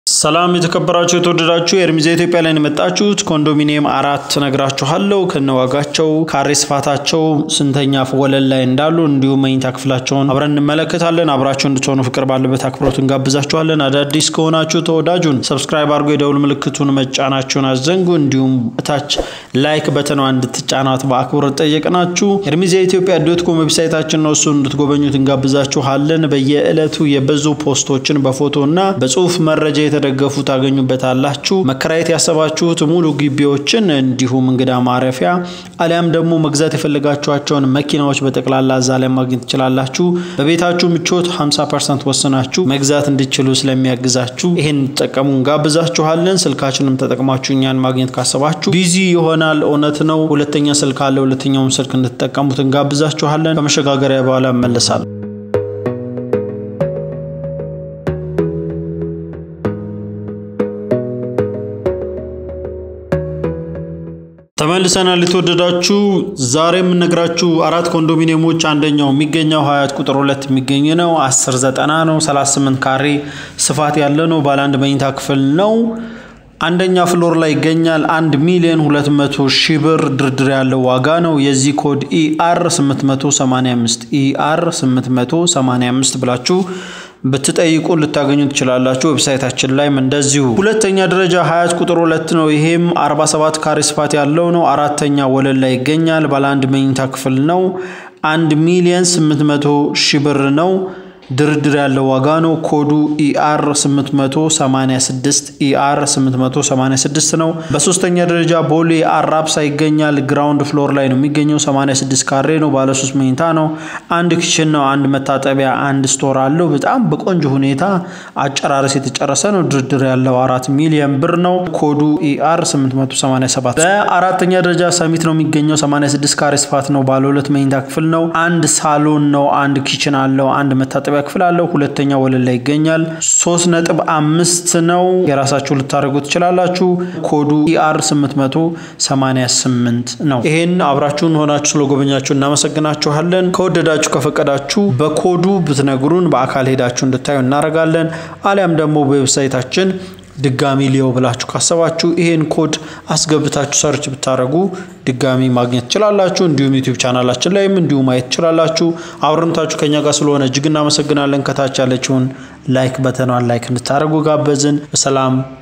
ሰላም የተከበራችሁ የተወደዳችሁ የእርሚዛ ኢትዮጵያ ላይ የመጣችሁት ኮንዶሚኒየም አራት ነግራችኋለሁ። ከነዋጋቸው ካሬ ስፋታቸው ስንተኛ ወለል ላይ እንዳሉ እንዲሁም መኝታ ክፍላቸውን አብረን እንመለከታለን። አብራችሁ እንድትሆኑ ፍቅር ባለበት አክብሮት እንጋብዛችኋለን። አዳዲስ ከሆናችሁ ተወዳጁን ሰብስክራይብ አድርጎ የደውል ምልክቱን መጫናችሁን አዘንጉ። እንዲሁም እታች ላይክ በተኗ እንድትጫናት በአክብሮት ጠየቅናችሁ። ኤርሚዛ ኢትዮጵያ ዶት ኮም ዌብሳይታችን ነው። እሱን እንድትጎበኙት እንጋብዛችኋለን። በየዕለቱ የበዙ ፖስቶችን በፎቶ እና በጽሁፍ መረጃ የተደገፉ ታገኙበታላችሁ። መከራየት ያሰባችሁት ሙሉ ግቢዎችን እንዲሁም እንግዳ ማረፊያ አሊያም ደግሞ መግዛት የፈለጋችኋቸውን መኪናዎች በጠቅላላ እዛ ላይ ማግኘት ትችላላችሁ። በቤታችሁ ምቾት 50 ፐርሰንት ወስናችሁ መግዛት እንዲችሉ ስለሚያግዛችሁ ይህን እንጠቀሙ እንጋብዛችኋለን። ስልካችንም ተጠቅማችሁ እኛን ማግኘት ካሰባችሁ ቢዚ ይሆናል፣ እውነት ነው። ሁለተኛ ስልክ አለ። ሁለተኛውም ስልክ እንድትጠቀሙት እንጋብዛችኋለን። ከመሸጋገሪያ በኋላ እመለሳለሁ። ተመልሰናል። የተወደዳችሁ ዛሬ የምነግራችሁ አራት ኮንዶሚኒየሞች አንደኛው የሚገኘው ሀያት ቁጥር ሁለት የሚገኝ ነው። 10 ዘጠና ነው። 38 ካሬ ስፋት ያለ ነው። ባለ አንድ መኝታ ክፍል ነው። አንደኛ ፍሎር ላይ ይገኛል። 1 ሚሊዮን 200 ሺህ ብር ድርድር ያለው ዋጋ ነው። የዚህ ኮድ ኢአር 885 ኢአር 885 ብላችሁ ብትጠይቁ ልታገኙ ትችላላችሁ። ዌብሳይታችን ላይም እንደዚሁ። ሁለተኛ ደረጃ ሀያት ቁጥር ሁለት ነው። ይሄም 47 ካሬ ስፋት ያለው ነው። አራተኛ ወለል ላይ ይገኛል። ባለ አንድ መኝታ ክፍል ነው። 1 ሚሊዮን 800 ሺህ ብር ነው። ድርድር ያለው ዋጋ ነው። ኮዱ ኢአር 886 ኢአር 886 ነው። በሶስተኛ ደረጃ ቦሌ አራብሳ ይገኛል። ግራውንድ ፍሎር ላይ ነው የሚገኘው። 86 ካሬ ነው። ባለ 3 መኝታ ነው። አንድ ክችን ነው። አንድ መታጠቢያ፣ አንድ ስቶር አለው። በጣም በቆንጆ ሁኔታ አጨራረስ የተጨረሰ ነው። ድርድር ያለው አራት ሚሊዮን ብር ነው። ኮዱ ኢአር 887። በአራተኛ ደረጃ ሰሚት ነው የሚገኘው። 86 ካሬ ስፋት ነው። ባለ ሁለት መኝታ ክፍል ነው። አንድ ሳሎን ነው። አንድ ኪችን አለው። አንድ መታጠቢያ ክፍል አለው። ሁለተኛ ወለል ላይ ይገኛል። ሶስት ነጥብ አምስት ነው። የራሳችሁ ልታደርጉ ትችላላችሁ። ኮዱ ኢአር 888 ነው። ይሄን አብራችሁን ሆናችሁ ስለጎበኛችሁ እናመሰግናችኋለን። ከወደዳችሁ ከፈቀዳችሁ በኮዱ ብትነግሩን በአካል ሄዳችሁ እንድታዩ እናደርጋለን። አሊያም ደግሞ በዌብሳይታችን ድጋሚ ሊየው ብላችሁ ካሰባችሁ ይሄን ኮድ አስገብታችሁ ሰርች ብታደረጉ ድጋሚ ማግኘት ትችላላችሁ። እንዲሁም ዩቲዩብ ቻናላችን ላይም እንዲሁ ማየት ትችላላችሁ። አብረንታችሁ ከኛ ጋር ስለሆነ እጅግ እናመሰግናለን። ከታች ያለችውን ላይክ በተኗን ላይክ እንድታደረጉ ጋበዝን። በሰላም